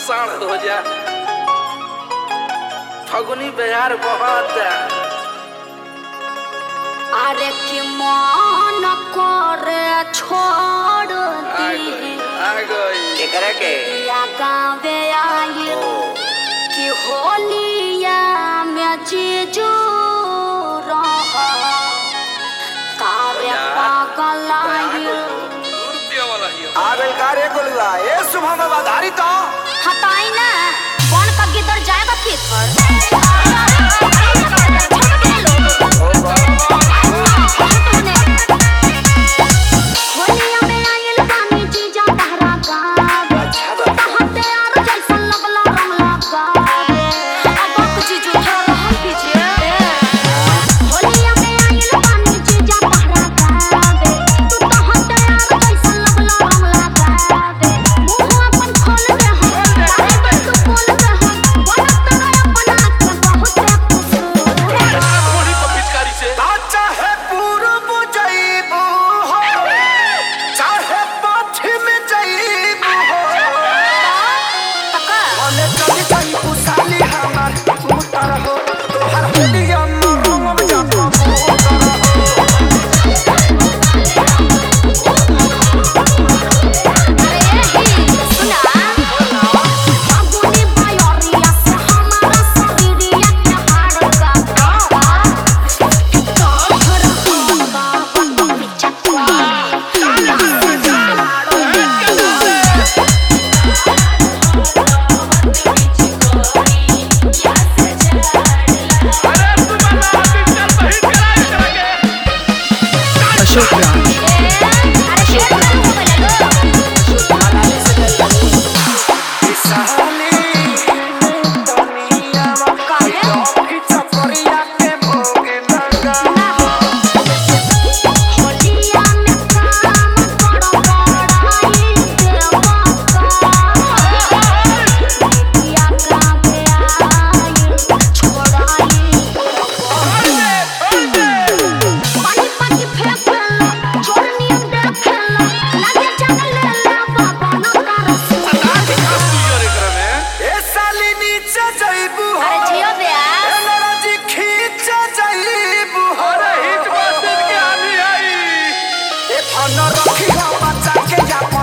साढ़ हो जा फगुनी बिहार बहुत अरे कि मन करे छोड़ आ दी गई आ गई केकरा के या गावे आई कि होलिया में जीजू रह कारे पागल आई रुपया वाला ही है। आगल कारे गोलुआ ए शुभम बधारी तो हटाई ना कौन का गिदर जाएगा खेत पर होलिया में आइल पानी जीजा तहरा गावे अच्छा बात कहते यार जैसन लगला रंग लगावे अब आप जीजू थोड़ा हम पीछे होलिया में आइल पानी जीजा तहरा गावे तू कहते यार जैसन लगला रंग लगावे मुंह अपन खोल दे हम काहे तू बोल दे हम बोलत रहे अपना के बहुत कुछ गोली पर पिचकारी से चाहे पूरब जईबू हो चाहे पश्चिम जईबू हो तका मने चली जईबू साली हमार उतर हो तोहर होलिया मरम जापा सुना बाबूनी बायोरिया से हमारा शरीरिया के हाड़ का तोहर बाबा पिचकवा अशोक राज अरे शेर हो गलो साली दुनिया में काहे चपरिया के भोग लगा होलिया में काम करो बड़ाई देवा का किया का आई छोड़ाई पानी पानी फेंकला छोड़नी देखला लगे जंगल ले बाबा न करस ए साली नीचे जईबू हो अरे जियो बे ए लड़जी खींच जईबू हो हिट बस के आनी आई ए फन रखी हो बच्चा के या